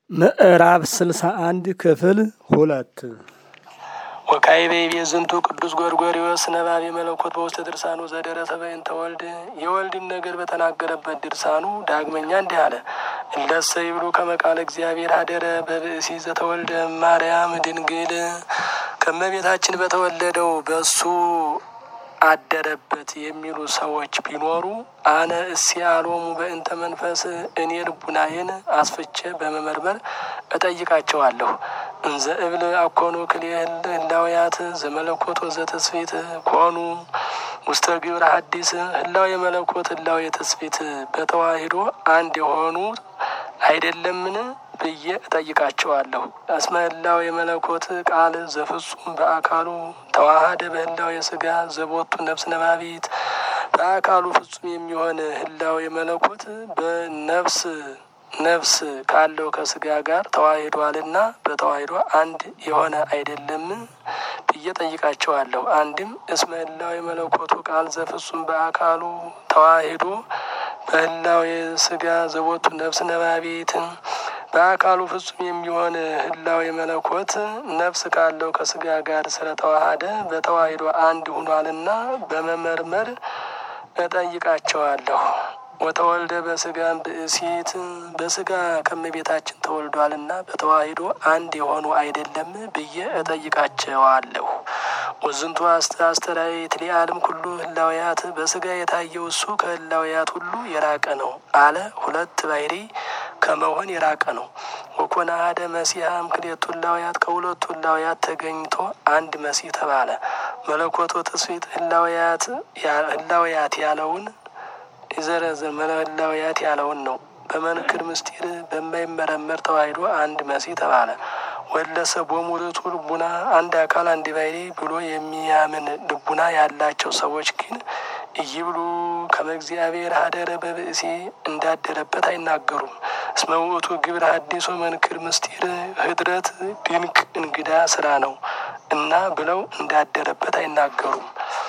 ምዕራፍ ስልሳ አንድ ክፍል ሁለት ወካዕበ ይቤ ዝንቱ ቅዱስ ጎርጎርዮስ ነባቤ መለኮት በውስተ ድርሳኑ ዘደረሰ በእንተ ወልድ የወልድን ነገር በተናገረበት ድርሳኑ ዳግመኛ እንዲህ አለ። እለሰ ይብሉ ከመ ቃለ እግዚአብሔር አደረ በብእሲ ዘተወልደ ማርያም ድንግል ከመቤታችን በተወለደው በእሱ አደረበት የሚሉ ሰዎች ቢኖሩ አነ እስያሎሙ በእንተ መንፈስ እኔ ልቡናዬን አስፍቼ በመመርመር እጠይቃቸዋለሁ። እንዘ እብል አኮኑ ክልኤ ህላውያት ዘመለኮት ወዘተስፊት ኮኑ ውስተ ግብረ ሐዲስ ህላው የመለኮት ህላው የትስፊት በተዋሂዶ አንድ የሆኑ አይደለምን ብዬ እጠይቃቸዋለሁ። እስመ ህላው የመለኮት ቃል ዘፍጹም በአካሉ ተዋሃደ በህላው የስጋ ዘቦቱ ነፍስ ነባቢት በአካሉ ፍጹም የሚሆን ህላው የመለኮት በነፍስ ነፍስ ካለው ከስጋ ጋር ተዋሂዷልና በተዋሂዶ አንድ የሆነ አይደለም ብዬ ጠይቃቸዋለሁ። አንድም እስመ ህላው የመለኮቱ ቃል ዘፍጹም በአካሉ ተዋሂዶ በህላው የስጋ ዘቦቱ ነፍስ ነባቢትን በአካሉ ፍጹም የሚሆን ህላው የመለኮት ነፍስ ካለው ከስጋ ጋር ስለተዋሃደ በተዋሂዶ አንድ ሁኗልና በመመርመር እጠይቃቸዋለሁ። ወተወልደ በስጋም ብእሲት በስጋ ከመቤታችን ተወልዷልና በተዋሂዶ አንድ የሆኑ አይደለም ብዬ እጠይቃቸዋለሁ። ወዝንቱ አስተራየት ሊአለም ኩሉ ህላውያት በስጋ የታየው እሱ ከህላውያት ሁሉ የራቀ ነው አለ። ሁለት ባሕሪ ከመሆን የራቀ ነው። ወኮነ አሐደ መሲሐም ክልኤቱ ህላውያት ከሁለቱ ህላውያት ተገኝቶ አንድ መሲህ ተባለ። መለኮቶ ትስብእት ህላውያት ህላውያት ያለውን ይዘረዝር መለህላውያት ያለውን ነው። በመንክር ምስጢር በማይመረመር ተዋሂዶ አንድ መሲህ ተባለ። ወለሰ ቦሙርቱ ልቡና አንድ አካል አንድ ባሕሪ ብሎ የሚያምን ልቡና ያላቸው ሰዎች ግን እይብሉ ከመ እግዚአብሔር ሀደረ በብእሲ እንዳደረበት አይናገሩም። እስመ ውእቱ ግብረ ሐዲስ መንክር ምስጢር ህድረት ድንቅ እንግዳ ስራ ነው እና ብለው እንዳደረበት አይናገሩም።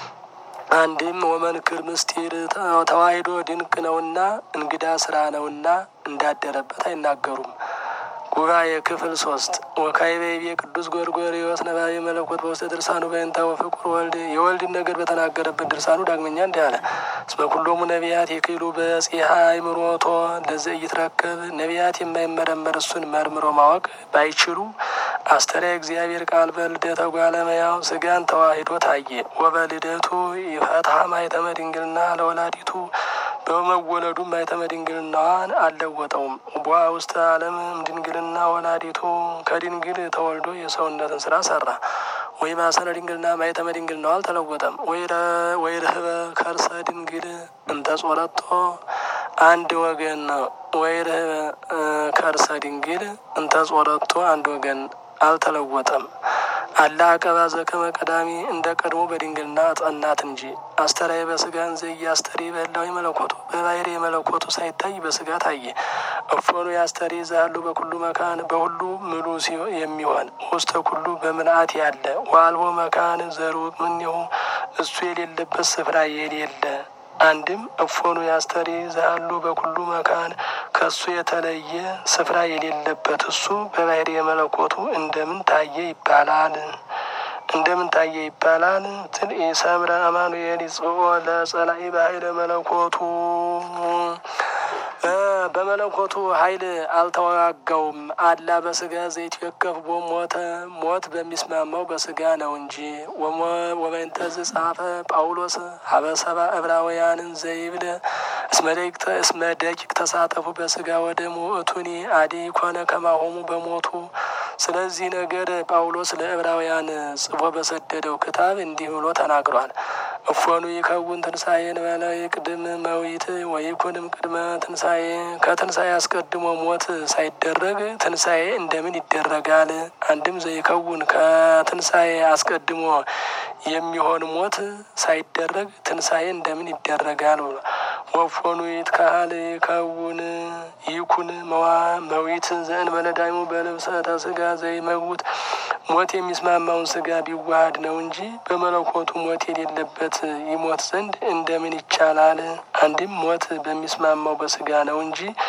አንድም ወመንክር ምስጢር ተዋሂዶ ድንቅ ነውና እንግዳ ስራ ነውና እንዳደረበት አይናገሩም። ጉባኤ ክፍል ሶስት ወካዕበ ይቤ ቅዱስ ጎርጎርዮስ ነባቤ መለኮት በውስተ ድርሳኑ በእንተ ወፍቁር ወልድ የወልድን ነገር በተናገረበት ድርሳኑ ዳግመኛ እንዲህ አለ። እስመ ኩሎሙ ነቢያት የክሉ በጽሐ አእምሮቶ ለዘ ይትረከብ ነቢያት የማይመረመር እሱን መርምሮ ማወቅ ባይችሉ አስተርአየ እግዚአብሔር ቃል በልደተ እጓለ እመሕያው ስጋን ተዋሂዶ ታየ። ወበልደቱ ይፈትሐ ማኅተመ ድንግልና ለወላዲቱ በመወለዱ ማኅተመ ድንግልናዋን አልለወጠውም። ቧ ውስተ ዓለም ድንግልና ወላዲቱ ከድንግል ተወልዶ የሰውነትን ስራ ሰራ። ወይ ማሰረ ድንግልና ማኅተመ ድንግልናዋ አልተለወጠም። ወይ ርህበ ከርሰ ድንግል እንተ ጾረቶ አንድ ወገን ነው። ወይ ርህበ ከርሰ ድንግል እንተ ጾረቶ አንድ ወገን አልተለወጠም። አላ አቀባ ዘከመ ቀዳሚ እንደ ቀድሞ በድንግልና ጸናት እንጂ አስተራየ በስጋን ዘይ አስተሪ በህላዊ መለኮቱ በባሕሪ የመለኮቱ ሳይታይ በስጋ ታየ። እፎኑ የአስተሪ ዛሉ በኩሉ መካን በሁሉ ምሉ የሚሆን ውስተ ኩሉ በምልአት ያለ ዋልቦ መካን ዘሩቅ ምኔሁ እሱ የሌለበት ስፍራ የሌለ አንድም እፎኑ ያስተሪ ዛሉ በኩሉ መካን ከእሱ የተለየ ስፍራ የሌለበት እሱ በባሕሪ የመለኮቱ እንደምን ታየ ይባላል? እንደምን ታየ ይባላል? ትል ሰምረ አማኑኤል ይጽኦ ለጸላኢ በኃይለ መለኮቱ በመለኮቱ ኃይል አልተዋጋውም። አላ በስጋ ዘይትወከፍ ቦ ሞተ ሞት በሚስማማው በስጋ ነው እንጂ ወበእንተዝ ጻፈ ጳውሎስ ሀበሰባ ዕብራውያንን ዘይብል እስመ ደቂቅ ተሳተፉ በስጋ ወደሙ እቱኒ አዲ ኮነ ከማሆሙ በሞቱ ስለዚህ ነገር ጳውሎስ ለዕብራውያን ጽፎ በሰደደው ክታብ እንዲህ ብሎ ተናግሯል። እፎኑ ይከውን ትንሣኤን በለ ቅድም መዊት ወይኩንም ቅድመ ትንሣኤ ከትንሣኤ አስቀድሞ ሞት ሳይደረግ ትንሣኤ እንደምን ይደረጋል? አንድም ዘይከውን ከትንሣኤ አስቀድሞ የሚሆን ሞት ሳይደረግ ትንሣኤ እንደምን ይደረጋል ብሎ ወፎኑ ይትካሃል ይከውን ይኩን መዋ መዊት ዘእንበለ ዳይሙ በልብሰተ ስጋ ዘይመውት ሞት የሚስማማውን ስጋ ቢዋሃድ ነው እንጂ በመለኮቱ ሞት የሌለበት ይሞት ዘንድ እንደምን ይቻላል? አንድም ሞት በሚስማማው በስጋ ነው እንጂ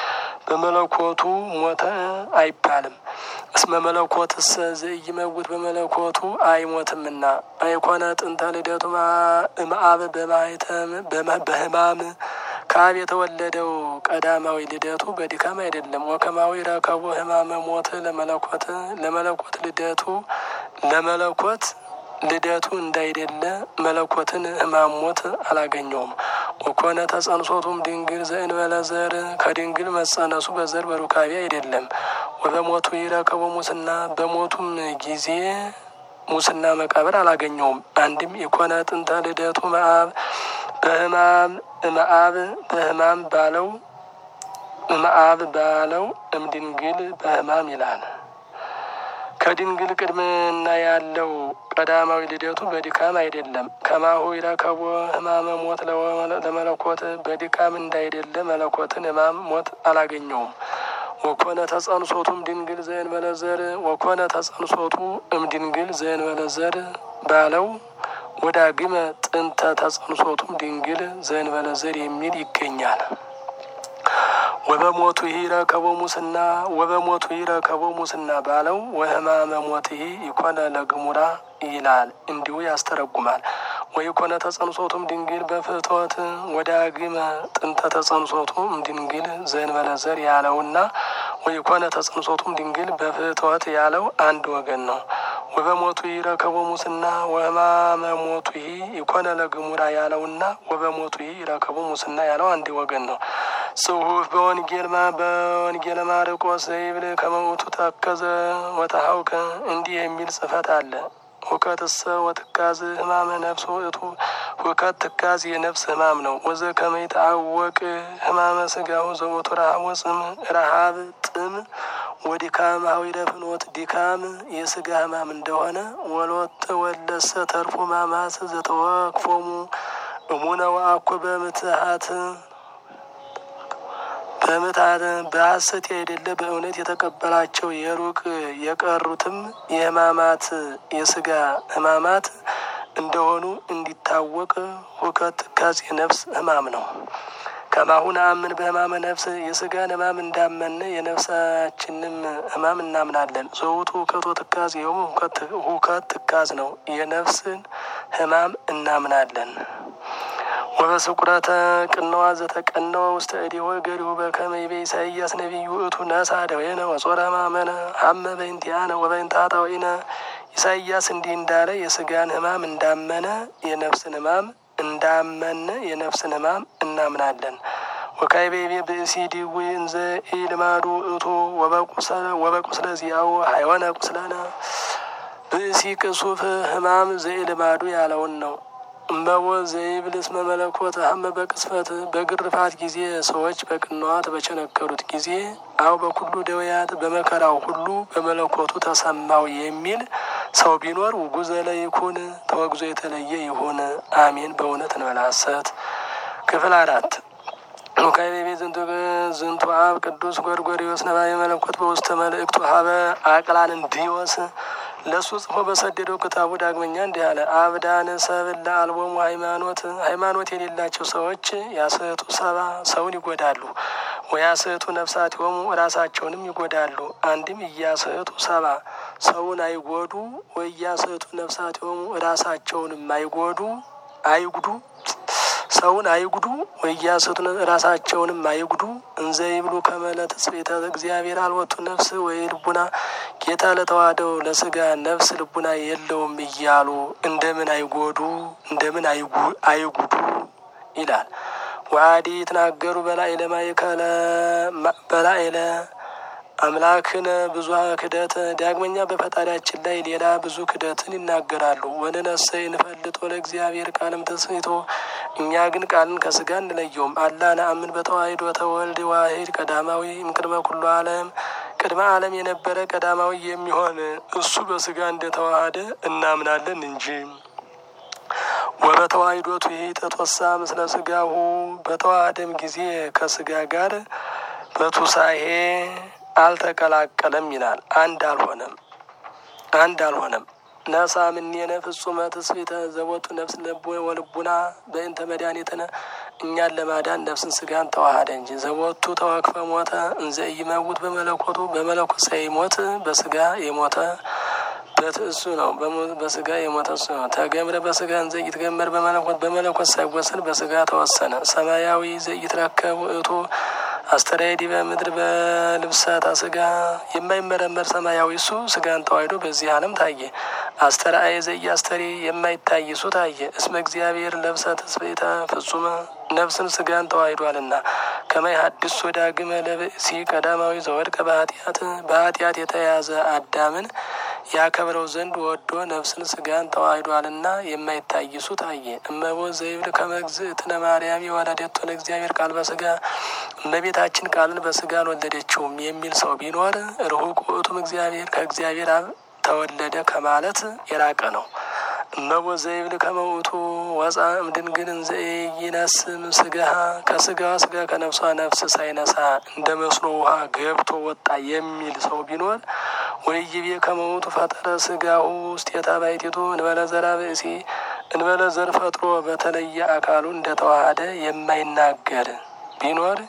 በመለኮቱ ሞተ አይባልም። እስመ መለኮትሰ ዘኢይመውት በመለኮቱ አይሞትምና አይኮነ ጥንተ ልደቱ እምአብ በማይተም በህማም ከአብ የተወለደው ቀዳማዊ ልደቱ በድካም አይደለም። ወከማዊ ረከቡ ህማመ ሞት ለመለኮት ለመለኮት ልደቱ ለመለኮት ልደቱ እንዳይደለ መለኮትን ህማም ሞት አላገኘውም። ወኮነ ተጸንሶቱም ድንግል ዘእንበለ ዘር ከድንግል መጸነሱ በዘር በሩካቤ አይደለም። ወበሞቱ ይረከቡ ሙስና በሞቱም ጊዜ ሙስና መቃብር አላገኘውም። አንድም የኮነ ጥንተ ልደቱ መአብ በህማም እምአብ በህማም ባለው እምአብ ባለው እምድንግል በህማም ይላል። ከድንግል ቅድምና ያለው ቀዳማዊ ልደቱ በድካም አይደለም። ከማሁ ይረከቦ ህማመ ሞት ለመለኮት በድካም እንዳይደለ መለኮትን ህማም ሞት አላገኘውም። ወኮነ ተጸንሶቱም ድንግል ዘእንበለ ዘር ወኮነ ተጸንሶቱ እምድንግል ዘእንበለ ዘር ባለው ወዳግመ ጥንተ ተጸንሶቱም ድንግል ዘእንበለ ዘር የሚል ይገኛል። ወበሞቱ ይረከቦ ሙስና ወበሞቱ ይረከቦ ሙስና ባለው ወህማመ ሞትህ ይኮነ ለግሙራ ይላል። እንዲሁ ያስተረጉማል። ወይኮነ ተጸንሶቱም ድንግል በፍትወት ወዳግመ ጥንተ ተጸንሶቱም ድንግል ዘእንበለ ዘር ያለውና ወይኮነ ተጸንሶቱም ድንግል በፍትወት ያለው አንድ ወገን ነው። ወበሞቱ ይረከቦ ሙስና ወህማመ ሞቱ ይኮነ ለግሙራ ያለውና ወበሞቱ ይረከቦ ሙስና ያለው አንድ ወገን ነው። ጽሁፍ በወንጌል በወንጌል ማርቆስ ዘይብል ከመውቱ ተከዘ ወተሀውከ እንዲህ የሚል ጽፈት አለ። ሁከትሰ ወትካዝ ህማመ ነፍስ ውእቱ ሁከት ትካዝ የነፍስ ህማም ነው። ወዘ ከመይታወቅ ህማመ ስጋሁ ዘውቱ ረሃብ ወጽም ረሃብ ጥም ወዲካም ሀዊረ ፍኖት ዲካም የስጋ ህማም እንደሆነ ወሎት ወለሰ ተርፎ ማማስ ዘተወክፎሙ እሙነ ወአኮ በምትሀት በምትሀት በሐሰት አይደለ በእውነት የተቀበላቸው የሩቅ የቀሩትም የህማማት የስጋ ህማማት እንደሆኑ እንዲታወቅ ሁከት ትካዝ የነፍስ ህማም ነው። ከማሁን አምን በህማመ ነፍስ የስጋን ህማም እንዳመነ የነፍሳችንም ህማም እናምናለን። ዘውቱ ሁከቶ ትካዝ ይኸውም ሁከት ትካዝ ነው። የነፍስን ህማም እናምናለን። ወበስቁረተ ቅነዋ ዘተቀነወ ውስተ እዴሆ ገሪሁ በከመ ይቤ ኢሳይያስ ነቢዩ እቱ ነሳ ደዌነ ወጾረ ህማመነ ሀመ በእንቲአነ ወበእንተ ኃጣውኢነ ኢሳይያስ እንዲህ እንዳለ የስጋን ህማም እንዳመነ የነፍስን ህማም እንዳመነ የነፍስን ህማም እናምናለን። ወካይቤቤ ብእሲ ዲዊ እንዘ ኢልማዱ እቱ ወበቁስለ ዚአው ሀይወነ ቁስለነ ብእሲ ቅሱፍ ህማም ዘኢልማዱ ያለውን ነው። እመቦ ዘይብልስ መመለኮት ሀመ በቅስፈት በግርፋት ጊዜ ሰዎች በቅንዋት በቸነከሩት ጊዜ አው በኩሉ ደውያት በመከራው ሁሉ በመለኮቱ ተሰማው የሚል ሰው ቢኖር ውጉዘ ለይኩን ተወግዞ የተለየ ይሁን። አሜን። በእውነት እንበላሰት ክፍል አራት ሉካቤቤ ዝንቱ አብ ቅዱስ ጎርጎሪዎስ ነባቤ መለኮት በውስተ መልእክቱ ሀበ አቅላን እንዲወስ ለእሱ ጽፎ በሰደደው ክታቡ ዳግመኛ እንዲህ አለ። አብዳን ሰብል ለአልቦሙ ሃይማኖት ሃይማኖት የሌላቸው ሰዎች ያስህቱ ሰባ ሰውን ይጎዳሉ። ወያስህቱ ነፍሳት የሆሙ ራሳቸውንም ይጎዳሉ። አንድም እያስህቱ ሰባ ሰውን አይጎዱ፣ ወእያስህቱ ነፍሳት የሆሙ ራሳቸውንም አይጎዱ አይጉዱ ሰውን አይጉዱ ወእያስቱ ራሳቸውንም አይጉዱ። እንዘ ይብሉ ከመለ ተጽቤተ እግዚአብሔር አልወቱ ነፍስ ወይ ልቡና ጌታ ለተዋህደው ለስጋ ነፍስ ልቡና የለውም እያሉ እንደምን አይጎዱ እንደምን አይጉዱ ይላል። ዋዲ ትናገሩ በላይ ለማይከለ በላይ ለ አምላክን ብዙ ክደት ዳግመኛ በፈጣሪያችን ላይ ሌላ ብዙ ክደትን ይናገራሉ። ወንነሰ እንፈልጦ ለእግዚአብሔር ቃልም ተስቶ እኛ ግን ቃልን ከስጋ እንለየውም። አላ ነአምን በተዋሂዶ ተወልድ ዋሂድ ቀዳማዊ እምቅድመ ኩሉ ዓለም ቅድመ ዓለም የነበረ ቀዳማዊ የሚሆን እሱ በስጋ እንደተዋሃደ እናምናለን እንጂ ወበተዋሂዶቱ ይህ ተቶሳ ምስለ ስጋሁ በተዋሃደም ጊዜ ከስጋ ጋር በቱሳሄ አልተቀላቀለም ይላል። አንድ አልሆነም አንድ አልሆነም። ነሳ ምኔነ ፍጹመ ትስብእተ ዘቦቱ ነፍስ ለቦ ወልቡና በእንተ መድኃኒትነ እኛን ለማዳን ነፍስን ስጋን ተዋሃደ እንጂ ዘቦቱ ተወክፈ ሞተ እንዘ ኢይመውት በመለኮቱ በመለኮት ሳይሞት በስጋ የሞተ በትእሱ ነው። በስጋ የሞተ እሱ ነው። ተገምረ በስጋ እንዘ ይትገመር በመለኮት በመለኮት ሳይወሰን በስጋ ተወሰነ። ሰማያዊ ዘኢትረከብ ውእቱ አስተርአየ ዲበ ምድር በልብሰተ ስጋ የማይመረመር ሰማያዊ እሱ ስጋን ተዋሕዶ በዚህ ዓለም ታየ። አስተርአየ ዘኢያስተሪ የማይታይ እሱ ታየ። እስመ እግዚአብሔር ለብሰ ትስብእተ ፍጹመ ነፍስን ስጋን ተዋሕዷልና ከመይ ሐድስ ዳግመ ለብእሲ ቀዳማዊ ዘወድቀ በኃጢአት በኃጢአት የተያዘ አዳምን ያከብረው ዘንድ ወዶ ነፍስን ስጋን ተዋሕዷልና የማይታይ እሱ ታየ። እመቦ ዘይብል ከመግዝእትነ ማርያም የወለደቶ ለእግዚአብሔር ቃል በስጋ እመቤታችን ቃልን በስጋ አልወለደችውም የሚል ሰው ቢኖር ርሁቅ ውእቱም እግዚአብሔር ከእግዚአብሔር አብ ተወለደ ከማለት የራቀ ነው። እመቦ ዘይብል ከመውቱ ወፃ እምድንግል እንዘ ይነስም ስጋሃ ከስጋዋ ስጋ ከነፍሷ ነፍስ ሳይነሳ እንደ መስኖ ውሃ ገብቶ ወጣ የሚል ሰው ቢኖር ወይቤ ከመውቱ ፈጠረ ስጋሁ ውስቴታ ባሕቲቱ እንበለ ዘራ ብእሲ እንበለ ዘር ፈጥሮ በተለየ አካሉ እንደተዋሃደ የማይናገር ቢኖር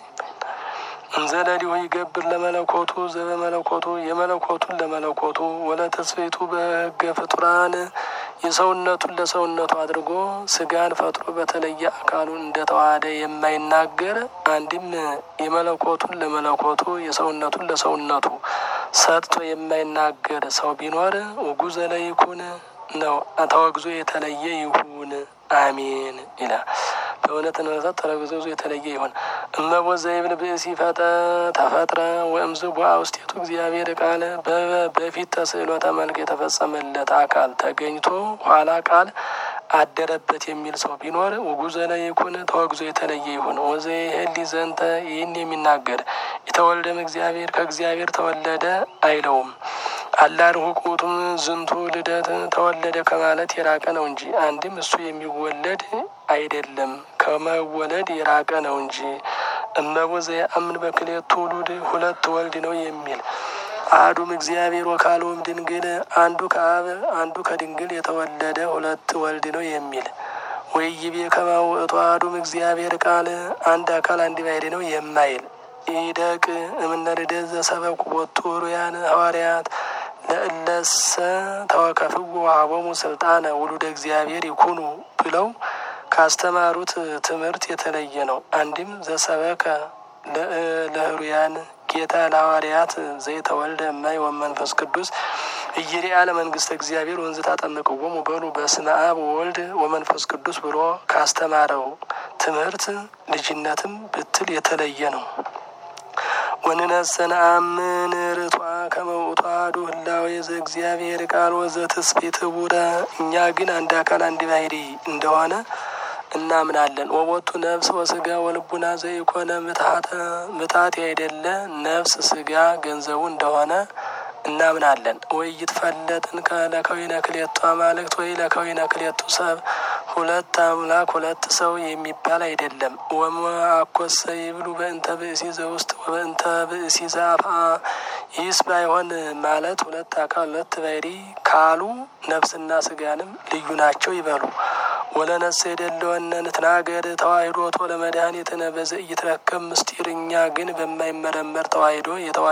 እንዘለሊሁ ይገብር ለመለኮቱ ዘበመለኮቱ የመለኮቱን ለመለኮቱ ወለተስፌቱ በሕገ ፍጡራን የሰውነቱን ለሰውነቱ አድርጎ ስጋን ፈጥሮ በተለየ አካሉ እንደተዋሃደ የማይናገር አንድም የመለኮቱን ለመለኮቱ የሰውነቱን ለሰውነቱ ሰጥቶ የማይናገር ሰው ቢኖር ውጉዘ ለይኩን ነው ተወግዞ የተለየ ይሁን አሜን ይላል። በእውነት ነሳት ተረግዞ የተለየ ይሆን እመቦ ዘይብል ብእሲ ፈጠ ተፈጥረ ወእምዝ ቦአ ውስጤቱ እግዚአብሔር ቃል በፊት ተስዕሎተ መልክ የተፈጸመለት አካል ተገኝቶ ኋላ ቃል አደረበት የሚል ሰው ቢኖር ውጉዘ ለይኩን ተወግዞ የተለየ ይሁን። ወዘ ህሊ ዘንተ ይህን የሚናገር የተወልደም እግዚአብሔር ከእግዚአብሔር ተወለደ አይለውም። አላርሁ ቁቱም ዝንቱ ልደት ተወለደ ከማለት የራቀ ነው እንጂ አንድም እሱ የሚወለድ አይደለም ከመወለድ የራቀ ነው እንጂ። እመቦ ዘየአምን በክልኤቱ ውሉድ ሁለት ወልድ ነው የሚል አሐዱም እግዚአብሔር ወካልኦም ድንግል አንዱ ከአብ አንዱ ከድንግል የተወለደ ሁለት ወልድ ነው የሚል ወይቤ ከመ ውእቱ አሐዱም እግዚአብሔር ቃል አንድ አካል አንድ ባሕርይ ነው የማይል ኢደቅ እምነ ልደት ዘሰበኩ ቦቱ ሩያን ሐዋርያት ለእለሰ ተወከፍዎ ወሀቦሙ ስልጣነ ውሉደ እግዚአብሔር ይኩኑ ብለው ካስተማሩት ትምህርት የተለየ ነው። አንድም ዘሰበከ ለህሩያን ጌታ ለሐዋርያት ዘይተወልደ እማይ ወመንፈስ ቅዱስ እይሪያ ለመንግስተ እግዚአብሔር ወንዝ ታጠምቅዎሙ በሉ በስመ አብ ወወልድ ወመንፈስ ቅዱስ ብሎ ካስተማረው ትምህርት ልጅነትም ብትል የተለየ ነው። ወንነሰ ነአምን ርቷ ከመ ውእቱ አሐዱ ህላዌ ዘእግዚአብሔር ቃል ወዘትስብእት ኅቡረ እኛ ግን አንድ አካል አንድ ባሕርይ እንደሆነ እናምናለን። ወቦቱ ነፍስ ወስጋ ወልቡና ዘኢኮነ ምትሐተ ምትሐት ያይደለ ነፍስ ስጋ ገንዘቡ እንደሆነ እናምናለን። ወይ ይትፈለጥን ለከዊነ ክሌቱ አማልክት ወይ ለከዊነ ክሌቱ ሰብ ሁለት አምላክ ሁለት ሰው የሚባል አይደለም። ወመአኮሰ ይብሉ በእንተ ብእሲ ዘውስጥ ወበእንተ ብእሲ ዘአፍአ ይህስ ባይሆን ማለት ሁለት አካል ሁለት ባሕርይ ካሉ ነፍስና ስጋንም ልዩ ናቸው ይበሉ። ወለነሰ የደለወነ ንትናገር ተዋሂዶቶ ለመድኃኒትነ በዘኢይትረከብ ምስጢር እኛ ግን በማይመረመር ተዋሂዶ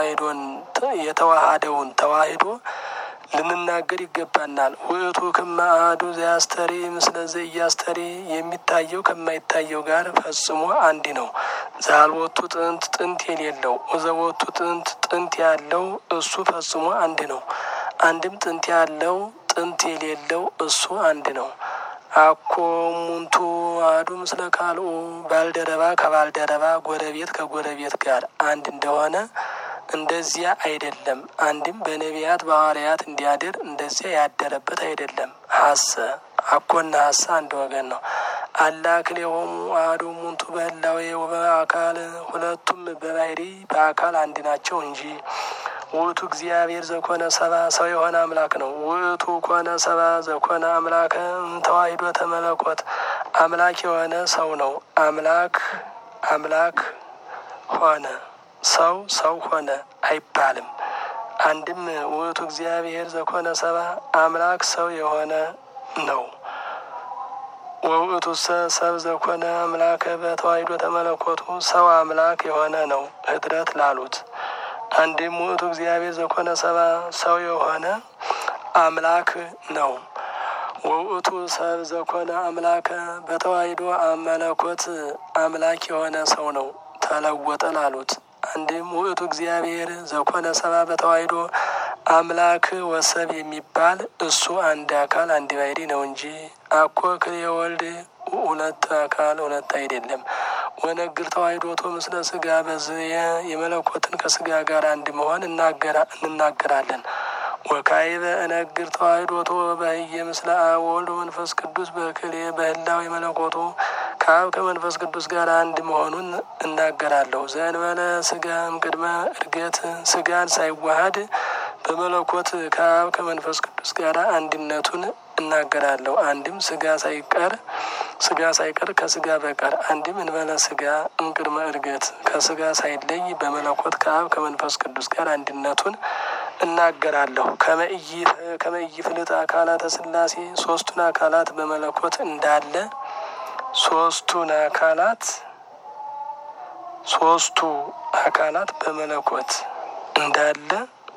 የተዋሃደውን ተዋሂዶ ልንናገር ይገባናል። ውእቱ ክመ አሐዱ ዘያስተሪ ምስለ ዘኢያስተሪ የሚታየው ከማይታየው ጋር ፈጽሞ አንድ ነው። ዘአልቦቱ ጥንት ጥንት የሌለው ወዘቦቱ ጥንት ጥንት ያለው እሱ ፈጽሞ አንድ ነው። አንድም ጥንት ያለው ጥንት የሌለው እሱ አንድ ነው። አኮ ሙንቱ አሐዱ ምስለ ካልኡ ባልደረባ ከባልደረባ ጎረቤት ከጎረቤት ጋር አንድ እንደሆነ እንደዚያ አይደለም። አንድም በነቢያት በሐዋርያት እንዲያድር እንደዚያ ያደረበት አይደለም። ሀሰ አኮና ሀሳ አንድ ወገን ነው። አላ ክልኤሆሙ አሐዱ ሙንቱ በህላዌ ወበአካል ሁለቱም በባሕርይ በአካል አንድ ናቸው እንጂ ውእቱ እግዚአብሔር ዘኮነ ሰባ ሰው የሆነ አምላክ ነው። ውእቱ ኮነ ሰባ ዘኮነ አምላከ ተዋሂዶ ተመለኮት አምላክ የሆነ ሰው ነው። አምላክ አምላክ ሆነ ሰው ሰው ሆነ አይባልም። አንድም ውእቱ እግዚአብሔር ዘኮነ ሰባ አምላክ ሰው የሆነ ነው። ወውእቱ ሰብ ዘኮነ አምላከ በተዋሕዶ ተመለኮቱ ሰው አምላክ የሆነ ነው ህድረት ላሉት። አንድም ውእቱ እግዚአብሔር ዘኮነ ሰባ ሰው የሆነ አምላክ ነው። ወውእቱ ሰብ ዘኮነ አምላከ በተዋሕዶ መለኮት አምላክ የሆነ ሰው ነው ተለወጠ ላሉት። አንድም ውእቱ እግዚአብሔር ዘኮነ ሰባ በተዋሕዶ አምላክ ወሰብ የሚባል እሱ አንድ አካል አንድ ባሕርይ ነው እንጂ አኮ ክልኤ ወልድ ሁለት አካል ሁለት አይደለም። ወነግር ተዋሕዶቶ ምስለ ስጋ በዝየ የመለኮትን ከስጋ ጋር አንድ መሆን እንናገራለን። ወካዕበ እነግር ተዋሕዶቶ በህየ ምስለ አብ ወወልድ መንፈስ ቅዱስ በክልኤ በህላዌ መለኮቱ ከአብ ከመንፈስ ቅዱስ ጋር አንድ መሆኑን እናገራለሁ። ዘእንበለ ስጋ እምቅድመ እርገት ስጋን ሳይዋሃድ በመለኮት ከአብ ከመንፈስ ቅዱስ ጋር አንድነቱን እናገራለሁ። አንድም ስጋ ሳይቀር ስጋ ሳይቀር ከስጋ በቀር አንድም እንበለ ስጋ እምቅድመ እርገት ከስጋ ሳይለይ በመለኮት ከአብ ከመንፈስ ቅዱስ ጋር አንድነቱን እናገራለሁ። ከመእይ ፍልጥ አካላተ ሥላሴ ሶስቱን አካላት በመለኮት እንዳለ ሶስቱን አካላት ሶስቱ አካላት በመለኮት እንዳለ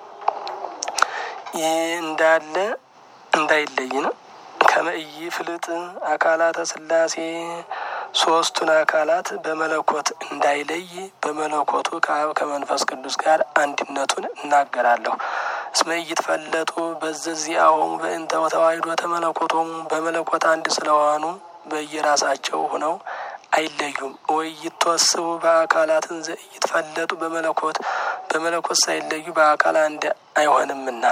ይህ እንዳለ እንዳይለይ ነው። ከመእይ ፍልጥ አካላተ ሥላሴ ሶስቱን አካላት በመለኮት እንዳይለይ በመለኮቱ ከአብ ከመንፈስ ቅዱስ ጋር አንድነቱን እናገራለሁ። እስመ ይትፈለጡ በዘዚአሆሙ በእንተ ተዋሕዶ ተመለኮቶሙ በመለኮት አንድ ስለሆኑ በየራሳቸው ሆነው አይለዩም። ወይ ይተወስቡ በአካላትን ይትፈለጡ በመለኮት በመለኮት ሳይለዩ በአካል አንድ አይሆንምና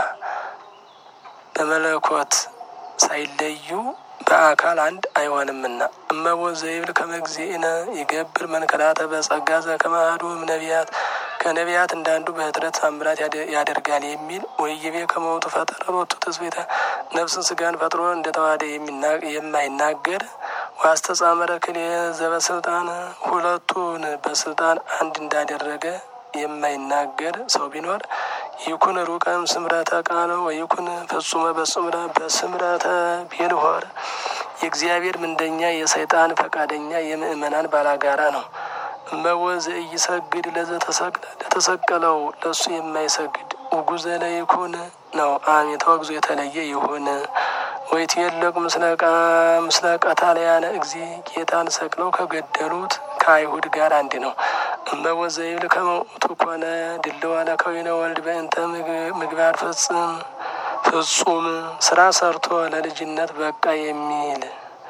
በመለኮት ሳይለዩ በአካል አንድ አይሆንምና እመቦ ዘይብል ከመግዚእነ ይገብር መንከራተ በጸጋ ዘከመ አሐዱ እምነቢያት ከነቢያት እንዳንዱ በኅጥረት ታምራት ያደርጋል የሚል ወይቤ ከመውቱ ፈጠረ ሎቱ ትስብእተ ነፍስን ስጋን ፈጥሮ እንደተዋሃደ የማይናገር ዋስተጻመረ ክልኤ ዘበስልጣን ሁለቱን በስልጣን አንድ እንዳደረገ የማይናገር ሰው ቢኖር ይኩን ሩቀም ስምረተ ቃለ ወይኩን ፍጹመ በስምረ በስምረተ ቤልሆር የእግዚአብሔር ምንደኛ የሰይጣን ፈቃደኛ የምእመናን ባላጋራ ነው። እመወ ዘኢይሰግድ ለዘተሰቅለ ለተሰቀለው ለእሱ የማይሰግድ ውጉዘ ለይኩን ነው። አሜን ተወግዞ የተለየ ይሁን። ወይትየለቅ ምስለ ቀታልያነ እግዚ ጌታን ሰቅለው ከገደሉት ከአይሁድ ጋር አንድ ነው። እመወ ዘይብል ከመውቱ ኮነ ድልዋ ለከዊነ ወልድ በእንተ ምግባር ፍጽም ፍጹም ስራ ሰርቶ ለልጅነት በቃ የሚል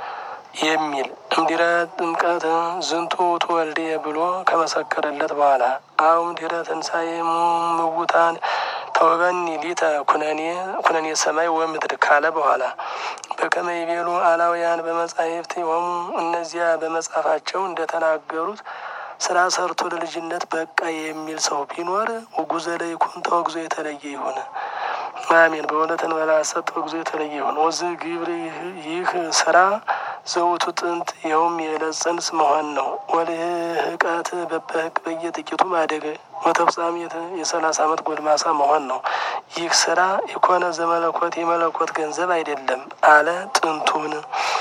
የሚል እምዲረ ጥምቀት ዝንቱ ውእቱ ወልድየ ብሎ ከመሰከረለት በኋላ አሁን ዲረ ትንሣኤ ምውታን ተወበኒ ሊተ ኩነኔ ኩነኔ ሰማይ ወምድር ካለ በኋላ በከመ ይቤሉ አላውያን በመጻሕፍት ሆሙ እነዚያ በመጽሐፋቸው እንደተናገሩት ስራ ሰርቶ ለልጅነት በቃ የሚል ሰው ቢኖር ውጉዘ ለይኩን ተወግዞ የተለየ ይሁን። አሜን። በእውነትን በላሰት ተወግዞ የተለየ ይሁን። ወዝ ግብር ይህ ስራ ዘውቱ ጥንት ይኸውም የዕለት ጽንስ መሆን ነው። ወልህቀት በበህቅ በየጥቂቱ ማደግ ወተፍጻሜት የሰላሳ ዓመት ጎልማሳ መሆን ነው። ይህ ስራ የኮነ ዘመለኮት የመለኮት ገንዘብ አይደለም አለ ጥንቱን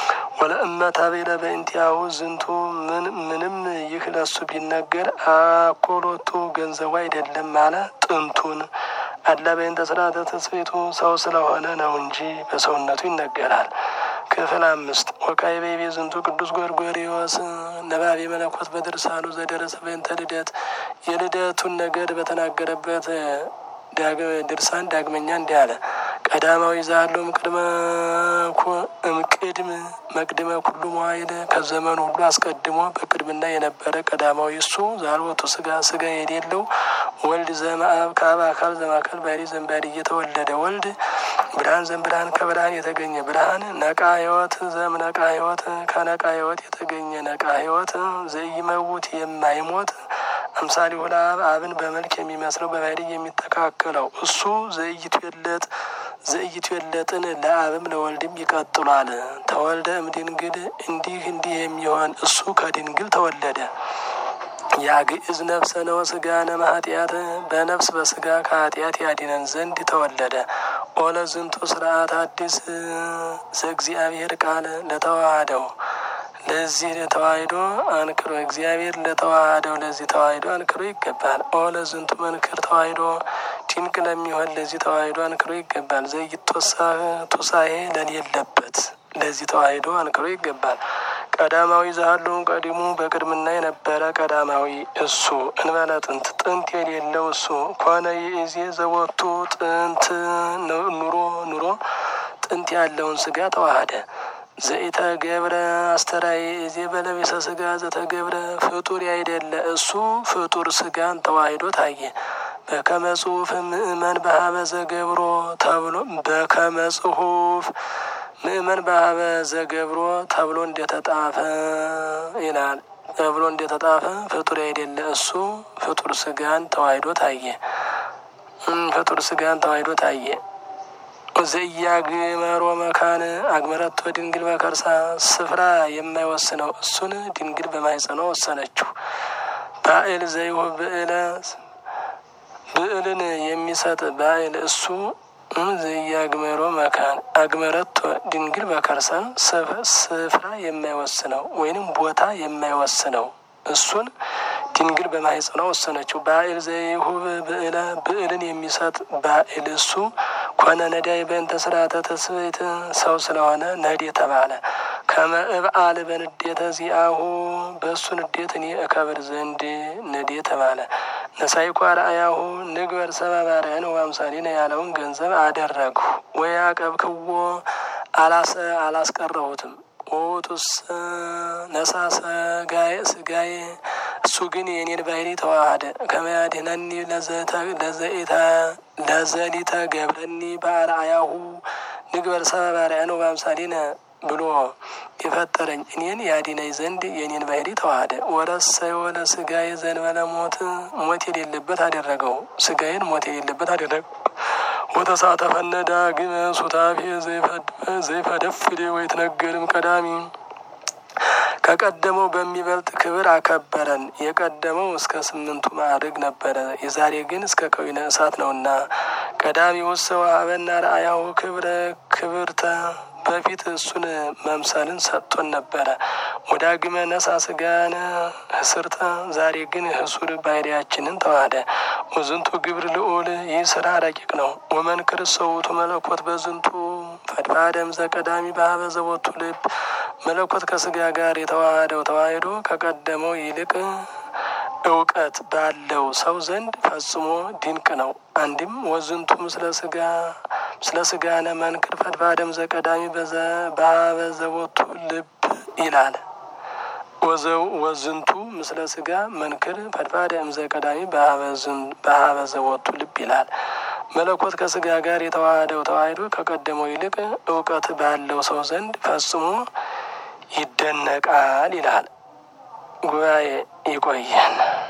ወለእመት አቤለ በእንቲያሁ ዝንቱ ምን ምንም ይህ ለሱ ቢነገር አኮሎቱ ገንዘቡ አይደለም አለ ጥንቱን አላ በእንተ ስርዓተ ትስብእቱ ሰው ስለሆነ ነው እንጂ በሰውነቱ ይነገራል። ክፍል አምስት ወካዕበ ይቤ ዝንቱ ቅዱስ ጎርጎርዮስ ነባቤ መለኮት በድርሳኑ ዘደረሰ በእንተ ልደት የልደቱን ነገር በተናገረበት ድርሳን ዳግመኛ እንዲህ አለ። ቀዳማዊ ዛሎም ቅድመ እምቅድም መቅድመ ኩሉ መዋይል ከዘመኑ ሁሉ አስቀድሞ በቅድምና የነበረ ቀዳማዊ እሱ ዛልወቱ ስጋ ስጋ የሌለው ወልድ ዘመአብ ከአብ አካል ዘማካል ባሕርይ ዘእምባሕርይ እየተወለደ ወልድ ብርሃን ዘእምብርሃን ከብርሃን የተገኘ ብርሃን ነቃ ሕይወት ዘእምነቃ ሕይወት ከነቃ ሕይወት የተገኘ ነቃ ሕይወት ዘኢይመውት የማይሞት አምሳሌ ለአብ አብን በመልክ የሚመስለው በባሕርይ የሚተካከለው እሱ ዘኢይትዌለጥ ዘኢይትዌለጥን ለአብም ለወልድም ይቀጥሏል። ተወልደ እምድንግል እንዲህ እንዲህ የሚሆን እሱ ከድንግል ተወለደ። ያግዕዝ ነፍሰ ነው ስጋነ ማኃጢአት በነፍስ በስጋ ከኃጢአት ያድነን ዘንድ ተወለደ። ኦለ ዝንቱ ስርዓት አዲስ ዘእግዚአብሔር ቃል ለተዋህደው ለዚህ ተዋሂዶ አንክሮ እግዚአብሔር ለተዋህደው ለዚህ ተዋሂዶ አንክሮ ይገባል። ኦለ ዝንቱ መንክር ተዋሂዶ ድንቅ ለሚሆን ለዚህ ተዋሂዶ አንክሮ ይገባል። ዘይቶሳ ቱሳኤ ለሌለበት ለዚህ ተዋሂዶ አንክሮ ይገባል። ቀዳማዊ ዛሉ ቀዲሙ በቅድምና የነበረ ቀዳማዊ እሱ እንበለ ጥንት ጥንት የሌለው እሱ ኮነ የእዜ ዘወቱ ጥንት ኑሮ ኑሮ ጥንት ያለውን ስጋ ተዋህደ ዘኢተገብረ አስተራይ እዜ በለቤሰ ስጋ ዘተገብረ ፍጡር ያይደለ እሱ ፍጡር ስጋን ተዋሂዶ ታየ። በከመ ጽሑፍ ምእመን በሀበ ዘገብሮ ተብሎ በከመ ጽሑፍ ምእመን በሀበ ዘገብሮ ተብሎ እንደተጣፈ ይላል። ተብሎ እንደተጣፈ ፍጡር ያይደለ እሱ ፍጡር ስጋን ተዋሂዶ ታየ። ፍጡር ስጋን ተዋሂዶ ታየ። ዘያግመሮ መካን አግመረቶ ድንግል በከርሳ ስፍራ የማይወስነው እሱን ድንግል በማይጸኖ ወሰነችው። ባኤል ዘይሁ ብዕለ ብዕልን የሚሰጥ ባኤል እሱ ዘያግመሮ መካን አግመረቶ ድንግል በከርሳ ስፍራ የማይወስነው ወይንም ቦታ የማይወስነው እሱን ድንግል በማህፀኗ ወሰነችው። ባኤል ዘይሁብ ብዕለ ብዕልን የሚሰጥ ባኤል እሱ ኮነ ነዳይ በእንተ ስርዓተ ተስብእት ሰው ስለሆነ ነድ የተባለ ከመ እብአል በንዴተ ዚአሁ በእሱ ንዴት እኔ እከብር ዘንድ ነድ የተባለ ነሳይኳ ረአያሁ ንግበር ሰብአ በአርአያነ ወአምሳሊነ ያለውን ገንዘብ አደረግሁ ወይ አቀብክዎ አላሰ አላስቀረሁትም ኦቱስ ነሳ ስጋዬ ስጋዬ እሱ ግን የኔን ባህሪ ተዋሃደ። ከመያድነኒ ለዘሊተ ገብረኒ በአርአያሁ ንግበር ሰብአ በአርአያነ ወአምሳሊነ ብሎ የፈጠረኝ እኔን ያድነኝ ዘንድ የኔን ባህሪ ተዋሃደ። ወረሰዮ ለስጋዬ ዘንበለ ሞት ሞት የሌለበት አደረገው። ስጋዬን ሞት የሌለበት አደረገው። ወተሳተፈነ ዳግመ ሱታፌ ዘይፈደፍድ ወይትነገርም ቀዳሚ ከቀደመው በሚበልጥ ክብር አከበረን። የቀደመው እስከ ስምንቱ ማዕርግ ነበረ፣ የዛሬ ግን እስከ ከዊነ እሳት ነውና። ቀዳሚ ውስጥ ወሀበና ረአያሁ ክብረ ክብርተ በፊት እሱን መምሰልን ሰጥቶን ነበረ። ወዳግመ ነሳ ስጋነ ህስርተ ዛሬ ግን ህሱር ባህሪያችንን ተዋህደ። ወዝንቱ ግብር ልዑል ይህ ስራ ረቂቅ ነው። ወመንክር ሰውቱ መለኮት በዝንቱ ፈድፋደም ዘቀዳሚ በሀበ ዘቦቱ ልብ መለኮት ከስጋ ጋር የተዋሃደው ተዋሂዶ ከቀደመው ይልቅ እውቀት ባለው ሰው ዘንድ ፈጽሞ ድንቅ ነው። አንድም ወዝንቱ ምስለ ስጋ ምስለ ስጋነ መንክር ፈድፋደም ዘቀዳሚ በሀበ ዘቦቱ ልብ ይላል። ወዝንቱ ምስለ ስጋ መንክር ፈድፋደም ዘቀዳሚ በሀበ ዘቦቱ ልብ ይላል። መለኮት ከስጋ ጋር የተዋሃደው ተዋሂዶ ከቀደመው ይልቅ እውቀት ባለው ሰው ዘንድ ፈጽሞ ይደነቃል ይላል። ጉባኤ ይቆየን።